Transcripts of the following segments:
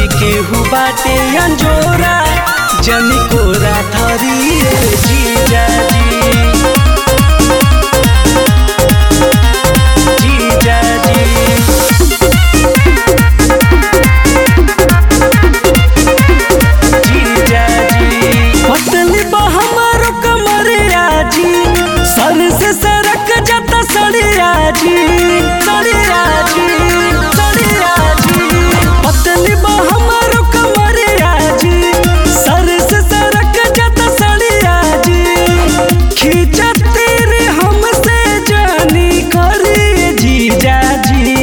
केहू बाटे अंजोरा जनी कोरा धरिए जीजाजी जीजाजी पतली बा हमारो कमरिया जी सर से सरक जाता सड़िया जी सड़िया जी सड़िया जी पतली बा हमारो कमरिया जी सर से सरक जाता सड़िया जी खींचा तेरे हमसे जानी करी जीजा जी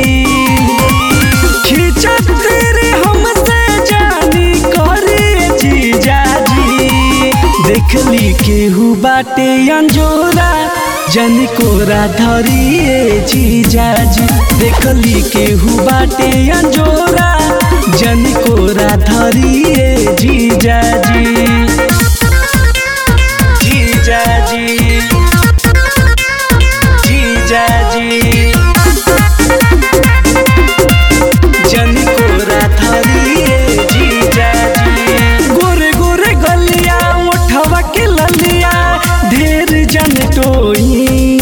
खींचा तेरे हमसे जानी करे जीजा जी देखली केहू बाटे अंजोरा जन कोरा धरिए जीजा जी देखली केहू बाटे अंजोरा जन कोरा धरिए जीजा जी जीजा जी जीजा जी जनी कोरा धरिए जीजाजी गोरे गोरे गलिया उठवा के ललिया ढेर जन टोई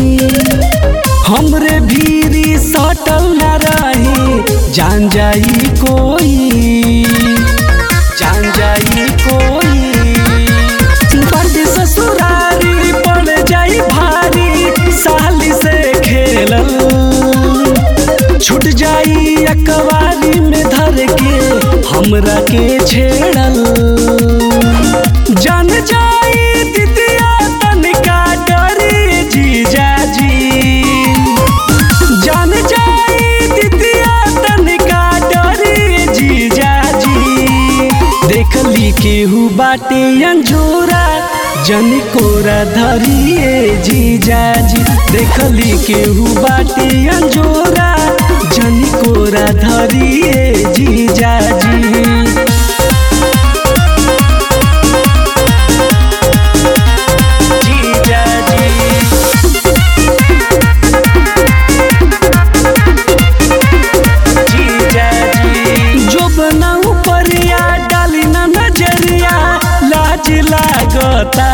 हमरे भीरी सटल न रही जान जाई कोई जान जाई कोई बड़ ससुरारी पड़ जाई भारी साली से खेलल छूट जाई अकवारी में धर के हमरा के छेड़ल जान जाई दिदिया तनिका डरी जीजा जी जान जाई दिदिया तनिका डरी जीजा जी देखली केहू बाटे अंजोरा जन कोरा धरिए जीजा जी देखली केहू बाटे अंजोरा जन कोरा धरिए जीजा जी जीजा जी जो बनाऊ परिया डाली ना नजरिया लाज लागता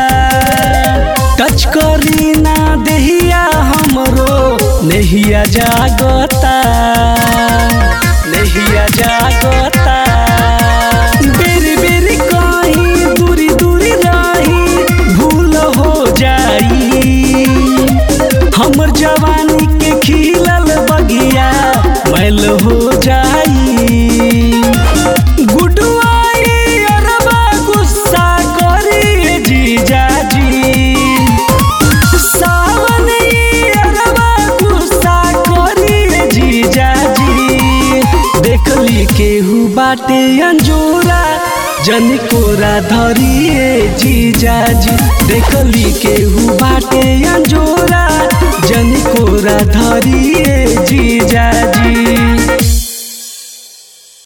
टच करी ना देहिया हमरो नहिया जागता नहिया जागता बेरी बेरी कहीं दूरी दूरी रही भूल हो जाई हमर जवानी के खिलल बगिया मैल हो जाई गुडुआई अरबा गुस्सा करी जीजा जी सावन ई अरबा गुस्सा करी जीजा जी देखली केहू बाटे अंजोरा जन कोरा धरिए जीजा जी देखली केहू बाटे अंजोरा जन कोरा धरिए जीजा